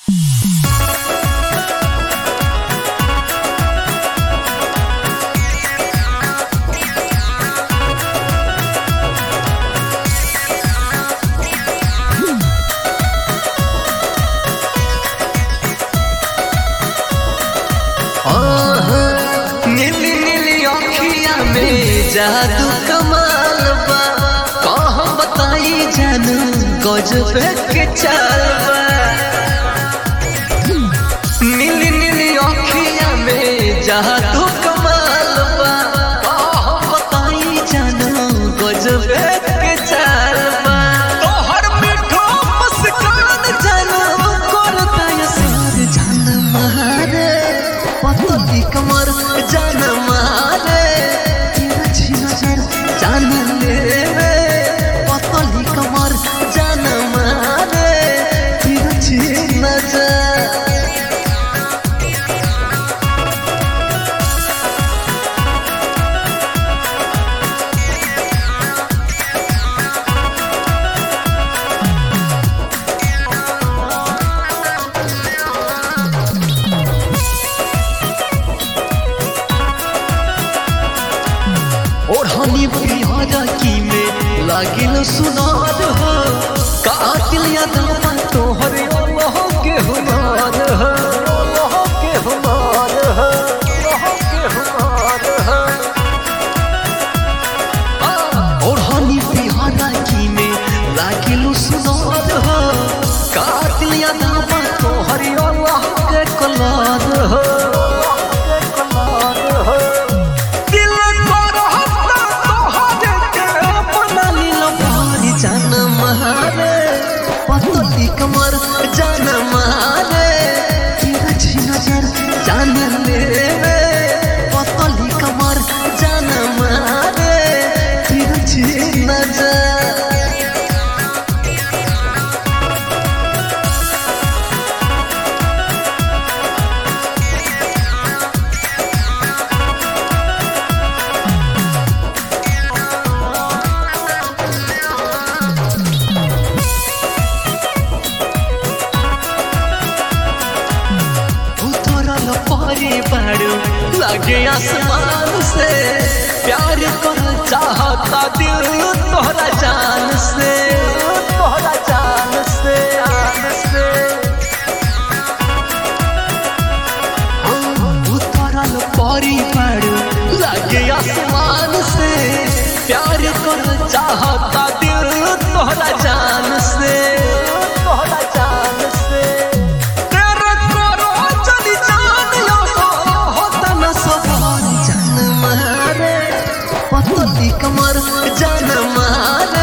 जादू कमाल बा कह बताई जानू गजब के चाल बा नीली नीली अखिया में जादू कमाल बा कह बताई जानू गजब के चाल बा तोहर मीठो मुस्कान जानू करता ये सार जान मारे पतली कमर जान मारे तिरछी नजर जान ले पतली कमर जान मारे तिरछी नजर ओढ़नी पियारा की में लागिल सुनार हो कातिल यादवा तोहर अल्लाह के हुनार हो अल्लाह के हुनार हो अल्लाह के हुनार हो ओढ़नी पियारा की में लागिल सुनार हो कातिल यादवा तोहर अल्लाह के कलार हो अल्लाह के कलार हो दिल करहता तोहरे के अपना लील भारी जान मारे पतली कमर जान मारे तिरछी नजर जान ले रे पतली कमर जान मारे तिरछी नजर उतरल परे बाड़ू लागे आसमान से प्यार कर चाहता दिल तोहरा जान से तोहरा जान से जान से उतरल परी बाड़ू लागे आसमान से प्यार कर चाहता दिल तोहरा जान से तोहरा जान से तेरे करो चली जान यो होता न सवार जान मारे पतली कमर जान मारे